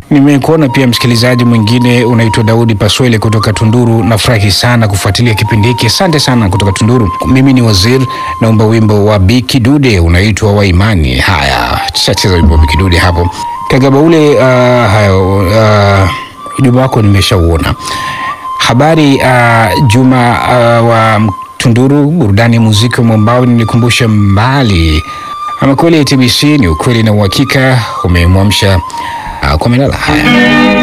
Nimekuona pia msikilizaji mwingine unaitwa Daudi Paswele kutoka Tunduru. Nafurahi sana kufuatilia kipindi hiki, asante sana kutoka Tunduru. Mimi ni Wazir, naomba wimbo wa Biki Dude unaitwa wa Imani. Haya, tushacheza wimbo wa Biki Dude hapo. Kagabaule, uh, hayo uh, ujumbe wako nimeshauona. Habari uh, Juma uh, wa Tunduru, burudani ya muziki wa mwambao nilikumbusha mbali. Ama kweli TBC ni ukweli na uhakika, umemwamsha uh, kwa melala. Haya.